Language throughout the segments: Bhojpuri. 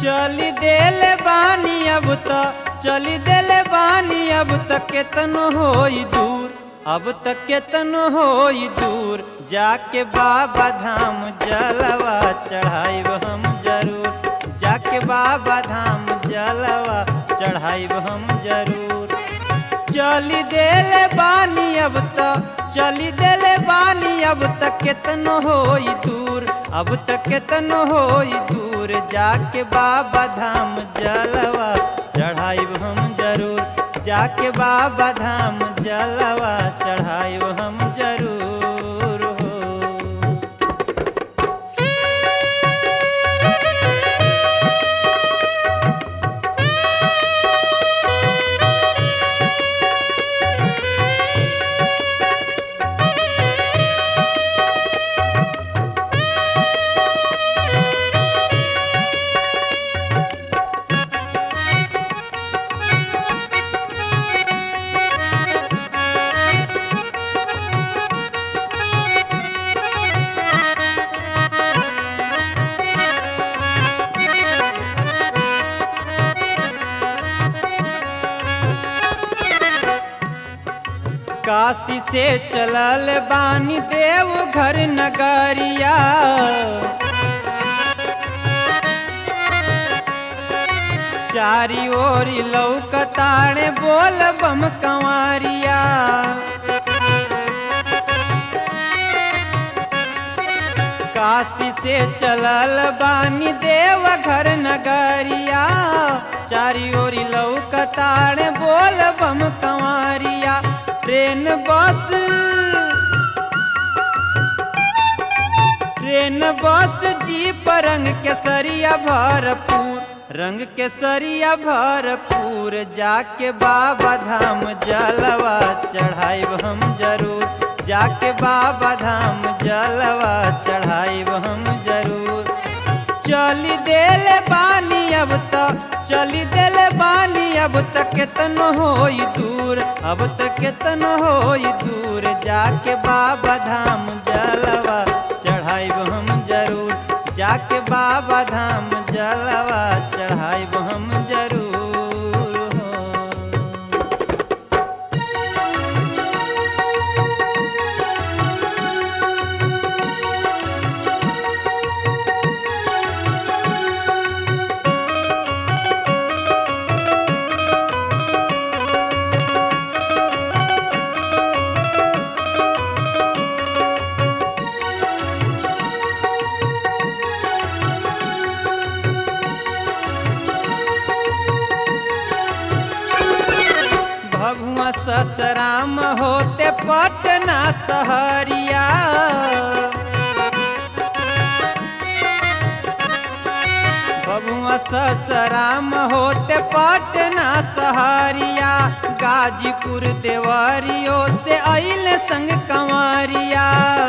चली देले बानी अब त चली देले बानी अब त केतनो होई दूर अब त केतनो होई दूर जाके बाबा धाम जलवा चढ़ाइब हम जरूर जाके बाबा धाम जलवा चढ़ाइब हम जरूर चली देले बानी अब त चली देले बानी अब त केतनो होई दूर अब त केतनो होई दूर जाके बाबा धाम जलवा चढ़ाइब हम जरूर जाके बाबा धाम जलवा चढ़ाइब हम जरूर हो काशी से चलल बानी देव घर नगरिया चारी ओरी लौकताड़े बोल बम कंवरिया काशी से चलल बानी देव घर नगरिया चारी ओरी लौकताड़े बोल बम कंवरिया train bus train bus jeep रंग केसरिया भरपूर रंग केसरिया भरपूर जाके बाबा धाम जलवा चढ़ाइब हम जरूर जाके बाबा धाम जलवा चढ़ाइब हम जरूर चली देले बानी अब त चली देले बानी अब त केतनो होई दूर अब त केतनो होई दूर जाके बाबा धाम जलवा चढ़ाइब हम जरूर जाके बाबा धाम जलवा चढ़ाइब हम जरूर हो भगवा ससराम होते पटना सहरिया भगवा ससराम होते पटना सहरिया गाजीपुर देवरियो से अइल संग कंवरिया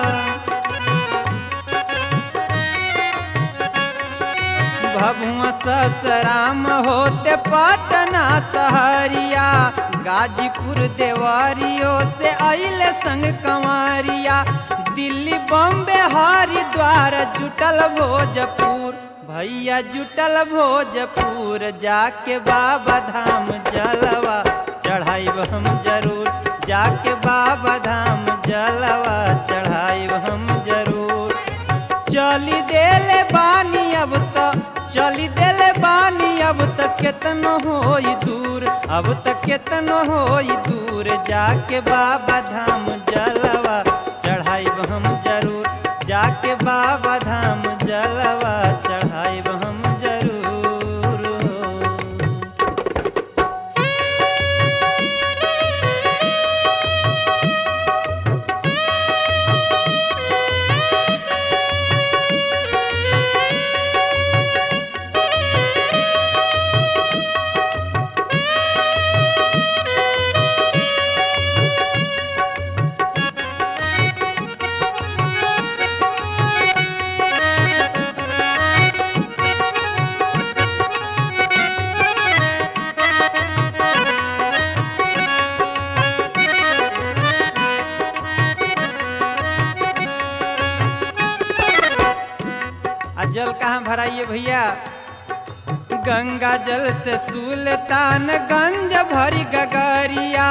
भगवा ससराम होते पटना सहरिया गाजीपुर देवरियो से अइल संग कंवरिया दिल्ली बॉम्बे हरिद्वार जुटल भोजपुर भैया जुटल भोजपुर जाके बाबा धाम जलवा चढ़ाइब हम जरूर जाके बाबा धाम जलवा चढ़ाइब हम जरूर चली देले बानी अब त चली देले बानी अब त केतनो होई दूर अब त केतनो होई दूर जाके बाबा धाम जलवा चढ़ाइब हम जरूर जाके बाबा धाम जलवा चढ़ाइब हम जरूर हो। आ जल कहाँ भराइए भैया गंगा जल से सुल्तानगंज भरी गगरिया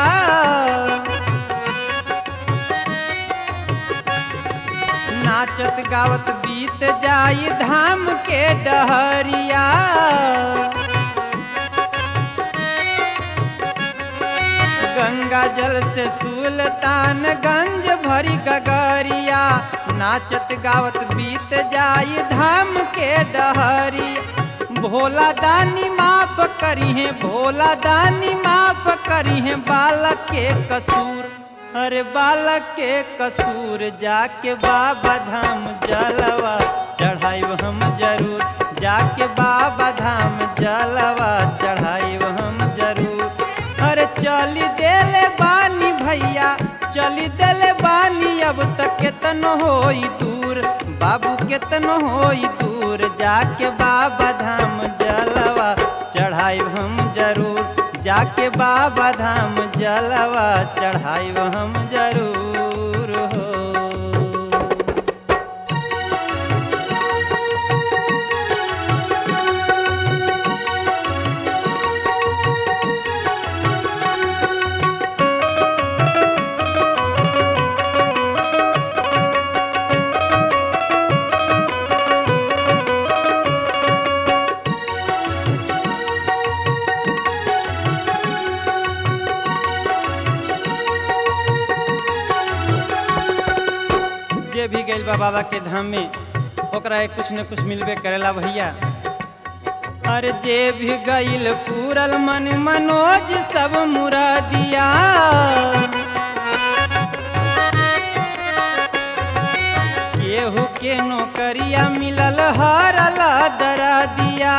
नाचत गावत बीत जाई धाम के डहरिया गंगा जल से सुल्तानगंज भरी गगरिया नाचत गावत बीत जाई धाम के डहरी भोला दानी माफ करी है भोला दानी माफ करी है बालक के कसूर अरे बालक के कसूर जाके बाबा धाम जलवा चढ़ाइब हम जरूर जाके बाबा धाम जलवा चढ़ाइब हम जरूर अरे चली देले बानी भैया चली देले बानी अब तक केतन होई दूर बाबू केतन होई दूर जाके बाबा धाम जलवा चढ़ाइब हम जरूर जाके बाबा धाम जलवा चढ़ाइब हम जरूर हो जे भी गइल बा बाबा के धाम में ओकरा एक कुछ न कुछ मिलबे करेला भैया अरे जे भी गइल पूरल मन मनोज सब मुरादिया केहू के नौकरिया मिलल हरला दरा दिया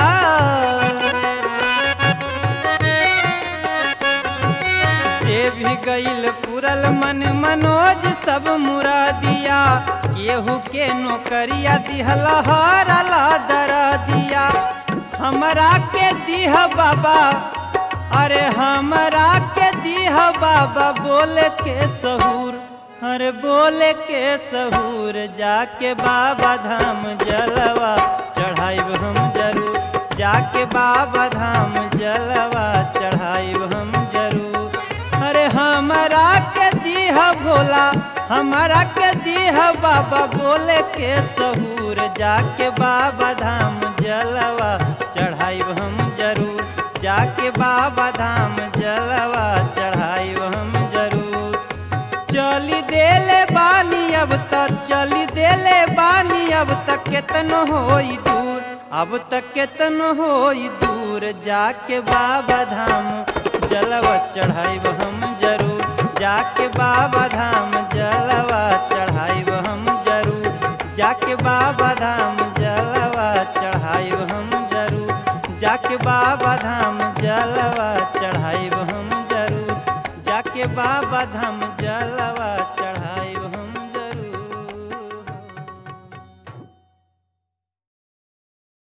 जे भी गइल पुरल मन मनोज सब मुरादिया केहू के नौकरिया दिहल हरला दरा दिया हमरा के दिह बाबा अरे हमरा के दिह बाबा बोले के सहूर अरे बोले के सहूर जाके बाबा धाम जलवा चढ़ाइब हम जरूर जाके बाबा धाम जलवा चढ़ाइब हम जरूर अरे हमरा के दीह भोला हमरा के दीह बाबा बोले के सहूर जाके बाबा धाम जलवा चढ़ाइब हम जरूर जाके बाबा धाम जलवा चढ़ाइब हम जरूर चली देले बानी अब तक चली देले बानी अब तक केतन होई दूर अब तक केतन होई दूर जाके बाबा धाम जलवा चढ़ाइब हम जरूर जाके बाबा धाम जलवा चढ़ाइब हम जरूर जाके बाबा धाम जलवा चढ़ाइब हम जरूर जाके बाबा धाम जलवा चढ़ाइब हम जरूर जाके बाबा धाम